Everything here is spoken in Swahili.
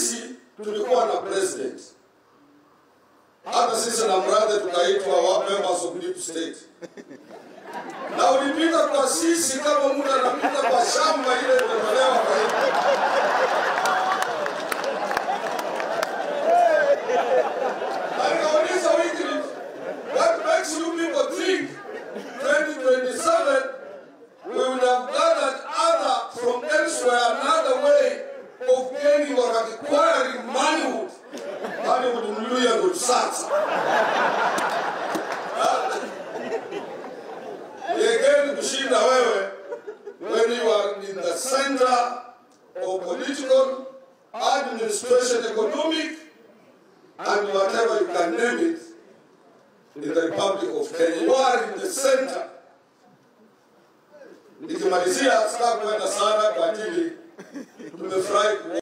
sisi tulikuwa na president, hata sisi na mradhe tukaitwa wa members of deep state, na ulipita kwa sisi kama mtu anapita kwa shamba ile imetolewa kwa hivi. Na nikauliza Wycliffe, what makes you people think 2027 we would have gathered other from elsewhere another way of gaining or acquiring moneywood moneywood mluya ndo sasa yegeni kushinda wewe when you are in the center of political administration economic and whatever you can name it in the republic of kenya you are in the center nikimalizia sitaki kwenda sana kwa ajili tumefurahi